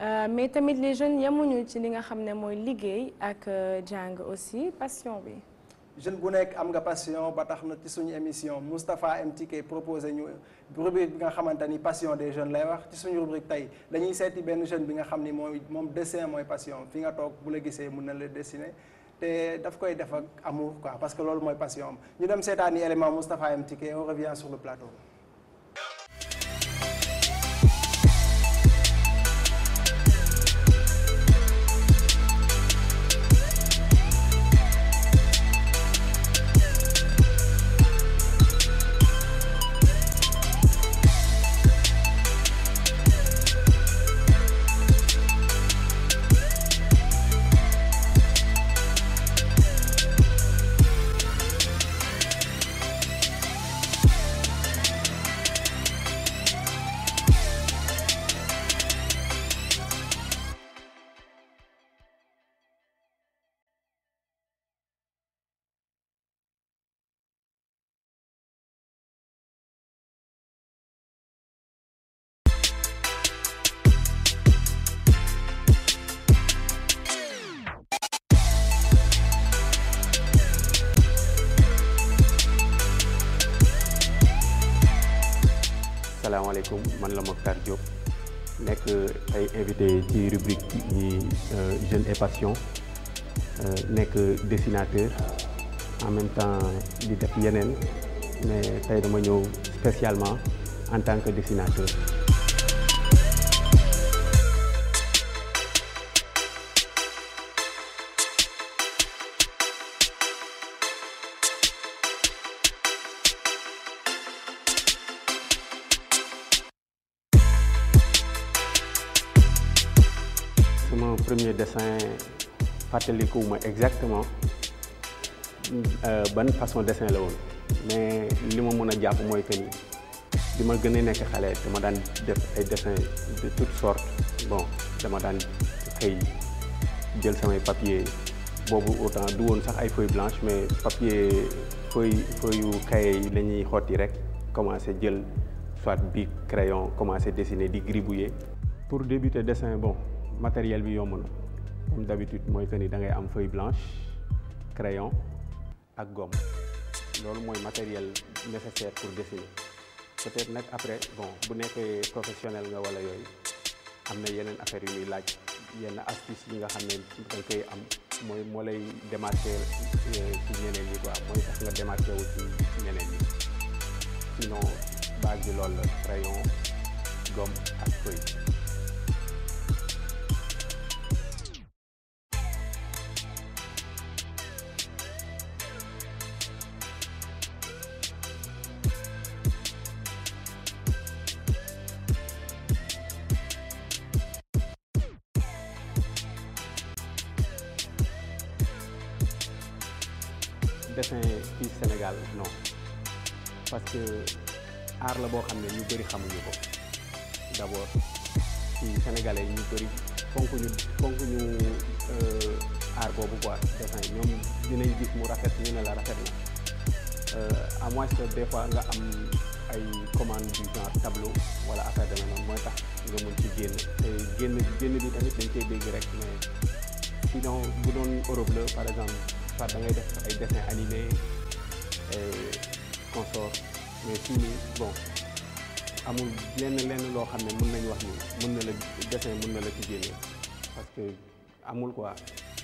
mais tamit les jeunes yemuñu ci li nga xam ne mooy liggéey ak jàng aussi passion bi. jeune bu nekk am nga passion ba tax na ci suñu émission Moustapha MTK proposé ñu rubrique bi nga xamante ni passion des jeunes lay wax ci suñu rubrique tey dañuy seeti benn jeune bi nga xam ni mooy moom dessin mooy passion fi nga toog bu la gisee mun na la dessiner te daf koy def ak amour quoi parce que loolu mooy passion am ñu dem seetaani élément Moustapha MTK on revient sur le plateau. salaamaaleykum man la Mokhtar Diop nekk ay invité ci rubrique yi jeune et passion nekk dessinateur en même temps di def yeneen mais tey dama ñëw spécialement en tant que dessinateur. sama premier dessin fàttalikuwuma exactement ban façon dessin la woon mais li ma mën a jàpp mooy que ni bi ma gën a nekk xale dama daan def ay dessin de toutes sortes bon dama daan xëy jël samay papier boobu autant du woon sax ay feuilles blanches mais papier feuille feuille yu cahier yi la ñuy xotti rek commencé jël soit bi crayon commencé dessiner di gribouiller pour débuter dessin bon matériel bi yomb na comme d'habitude mooy que ni da ngay am feuille blanche crayon ak gomme loolu mooy matériel nécessaire pour dessiner peut-être nag après bon bu nekkee professionnel nga wala yooyu am na yeneen affaire yu muy laaj yenn astuce yi nga xam ne danga koy am mooy moo lay démarquer ci ñeneen ñi quoi mooy tax nga démarquer wu ci ñeneen ñi sinon base bi loolu la crayon gomme ak feuille dessin fii Sénégal non parce que art la boo xam ne ñu bëri xamuñu ko d'abord ci sénégalais ñu bëri fonk ñu fonk ñu art boobu quoi dessin ñoom dinañ gis mu rafet ñu ne la rafet na à moins que des fois nga am ay commande du genre tableau wala affaire demee noonu mooy tax nga mën ci génn te génn génn bi tamit dañ koy dégg rek mais sinon bu doon Europe la par exemple soit da ngay def ay dessin animé consort mais fii nii bon amul lenn lenn loo xam ne mën nañu wax ni mën na la dessin mën na la ci génne parce que amul quoi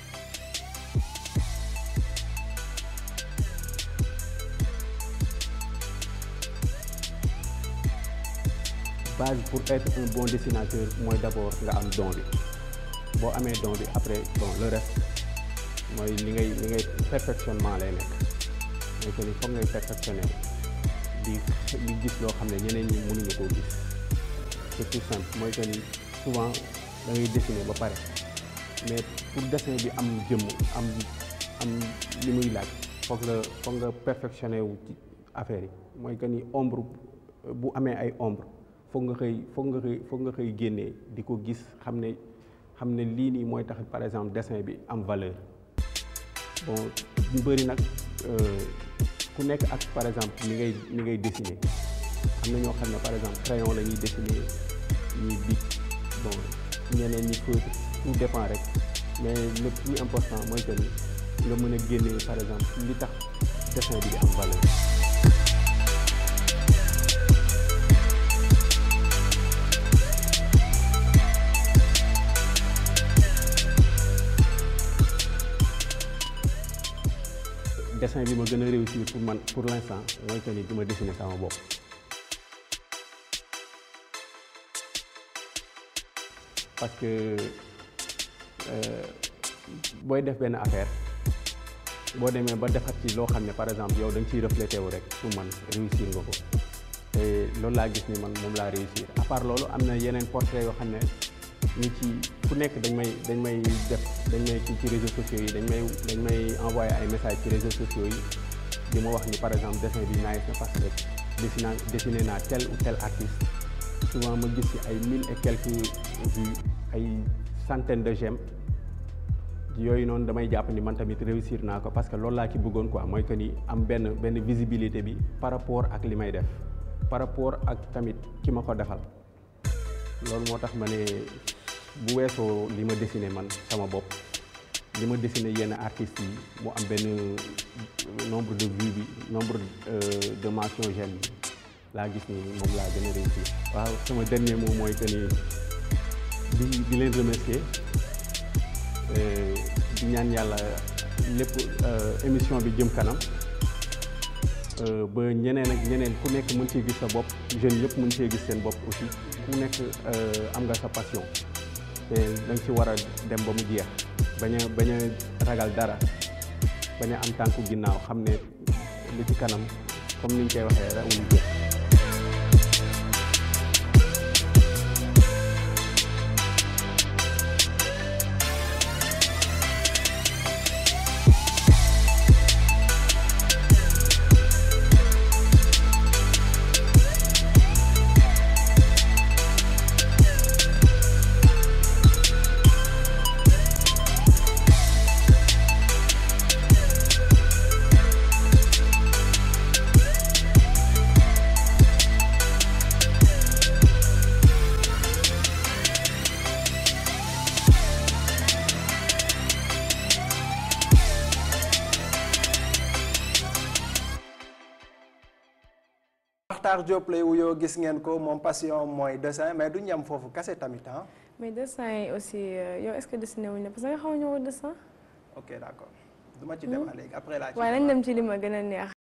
base pour être un bon dessinateur mooy d'abord nga am don bi boo amee don bi après bon le reste mooy li ngay li ngay perfectionnement lay nekk mooy que ni foog ngay perfectionner di di gis loo xam ne ñeneen ñi mënuñu koo gis c'est tout simple mooy que ni souvent da ngay dessiner ba pare mais pour dessin bi am jëmm am am li muy laaj foog nga foog nga perfectionner wu ci affaire yi mooy que ni ombre bu amee ay ombre foog nga xëy foog nga xëy foog nga xëy génnee di ko gis xam ne xam ne lii nii mooy tax par exemple dessin bi am valeur bon ñu bëri nag ku nekk ak par exemple ni ngay ni ngay dessiner am na ñoo xam ne par exemple crayon la ñuy dessiner ñuy bic bon ñeneen ñi feutre tout dépend rek mais le plus important mooy que ni nga mën a génne par exemple li tax dessin bi di am valeur. dessin bi ma gën a réussir pour man pour l'instant mooy que ni di ma dessiner sama bopp. parce que booy def benn affaire boo demee ba defat ci loo xam ne par exemple yow da nga ciy reflété wu rek pour man réussir nga ko te loolu laa gis ni man moom laa réussir à part loolu am na yeneen portrait yoo xam ne nit ci ku nekk dañ may dañ may def dañ may ci ci réseaux sociaux yi dañ may dañ may envoyé ay messages ci réseaux sociaux yi di ma wax ni par exemple dessin bi nice na parce que dessiné dessiné naa tel ou tel artiste souvent ma gis ci ay mille et quelques vues ay centaines de j'aime yooyu noonu damay jàpp ni man tamit réussir naa ko parce que loolu laa ci bëggoon quoi mooy que ni am benn benn visibilité bi par rapport ak li may def par rapport ak tamit ki ma ko defal loolu moo tax ma ne bu weesoo li ma dessiné man sama bopp li ma dessiné yenn artistes yi mu am benn nombre de vues bi nombre de mention j'aime bi laa gis ni moom laa gën a réussir waaw sama dernier mot mooy que ni di di leen remercier di ñaan yàlla lépp émission bi jëm kanam ba ñeneen ak ñeneen ku nekk mën cee gis sa bopp jeunes yëpp mën cee gis seen bopp aussi ku nekk am nga sa passion te da nga ci war a dem ba mu jeex bañ a bañ a ragal dara bañ a am tànku ginnaaw xam ne li ci kanam comme niñ koy waxee rek amul jeex Makhtar Diop lay wuyoo gis ngeen ko moom passion mooy dessin mais du ñam foofu kase tamit ah. mais dessin yi aussi yow est-ce que dessiné wuñ la parce que nga xaw a ñëw dessin. ok d'accord du ma ci dem léegi après laa ci waaye nañ dem ci li ma gën a neex.